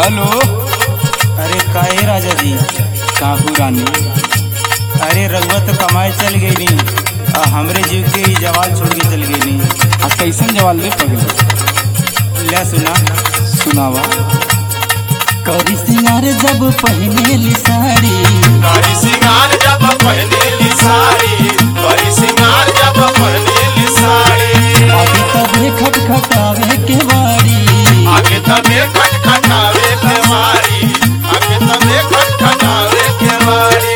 hello अरे काहे राजा जी काहू रानी अरे रघुआ तो कमाए चल गई नी आ हमरे जीव के ही जवाल छोड़ के चल गई नी आ कैसन जवाल दे पगल ले सुना सुनावा करी सिंगार जब पहनेली साड़ी कारी सिंगार जब पहनेली साड़ी कारी सिंगार जब पहनेली साड़ी आगे तबे खटखटावे के बाड़ी आगे तबे खटखटावे के मारी आगे तबे खटखटावे के मारी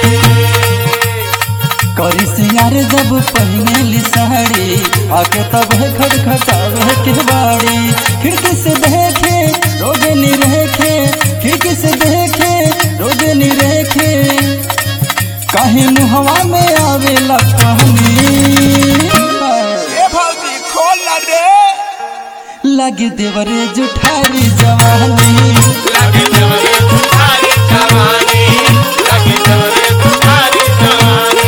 करी सिंगार जब पहनेली साड़ी आगे तबे खटखटावे के बाड़ी खिड़की से देखे रोगे नी रेखे खिड़की से देखे रोगे नी रेखे काहे मुहवा में आवेला कहनी भौजी खोल ना रे लगे देवरे जुठारी जवानी लगे जवरे तुम्हारी जवानी लगे जवरे तुम्हारी जवानी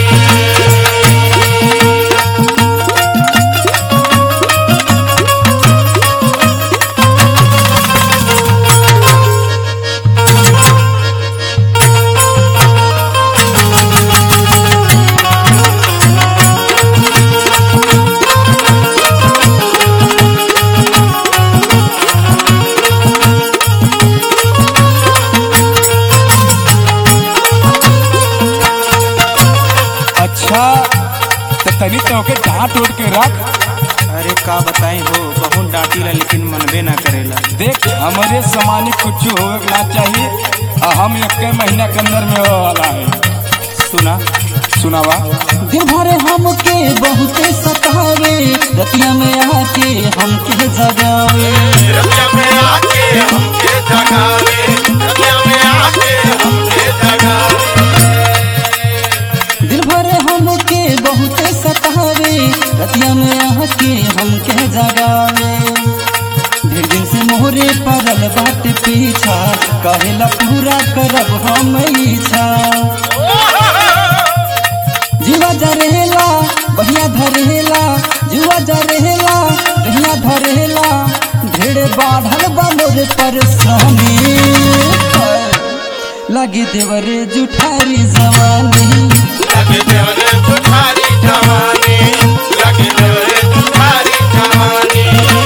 अच्छा तो तनी तो के डांट उठ के रख अरे का बताई हो बहुत डांटीला लेकिन मनबे ना करेला देख हमारे सामान्य कुछ होवे के ना चाहिए आ हम एक महीना के अंदर में हो वाला है सुना सुनावा दिन भर हमके बहुते सतावे रतिया में आके हमके जगावे रतिया में आके हमके जगावे रतिया में आके हमके जगावे दिन भर हमके बहुते सतावे रतिया में आके हमके जगावे ढेर दिन से मोहरे पड़ल बाट पीछा कहेला पूरा करब हम इच्छा जीवा जरेला बढ़िया धरेला जीवा जरेला बढ़िया धरेला ढेर बाढ़ल बनोर परेशानी लगी देवरे जुठारी जवानी लगे जवरे तुम्हारी जवानी लगे जवरे तुम्हारी जवानी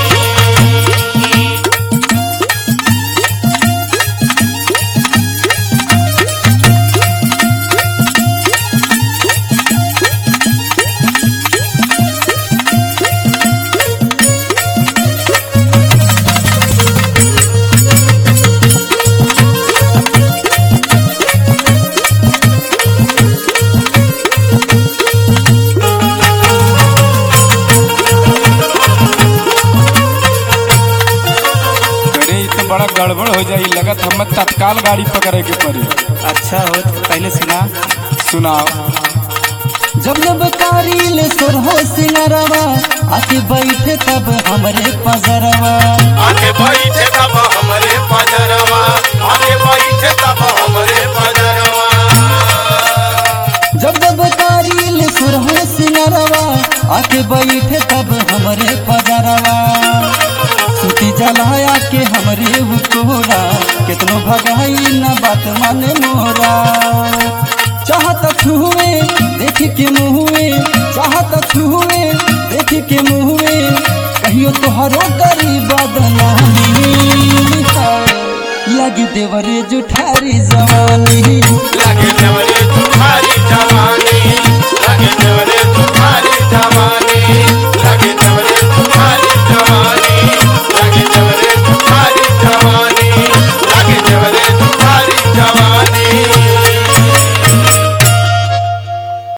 अरे ये तो बड़ा गड़बड़ हो जाई लगत हमें तत्काल गाड़ी पकड़े के पड़ी अच्छा हो तो पहले सुना सुनाओ जब जब कारिल सुर हो सिंगरवा आके बैठे तब हमरे पजरवा आके बैठे तब हमरे पजरवा आके बैठे तब हमरे पजरवा जब जब कारिल सुर हो सिंगरवा आके बैठे तब हमरे पजरवा सूती जलाया के हमरे उकोरा कितनो भगाई न बात माने मोरा चाहत छुए देख के मुहुए चाहत छुए देख के मुहुए कहियो तोहरो गरीब बदनामी लगी देवरे जुठारी जवानी लगे जवरे तुम्हारी जवानी लगे जवरे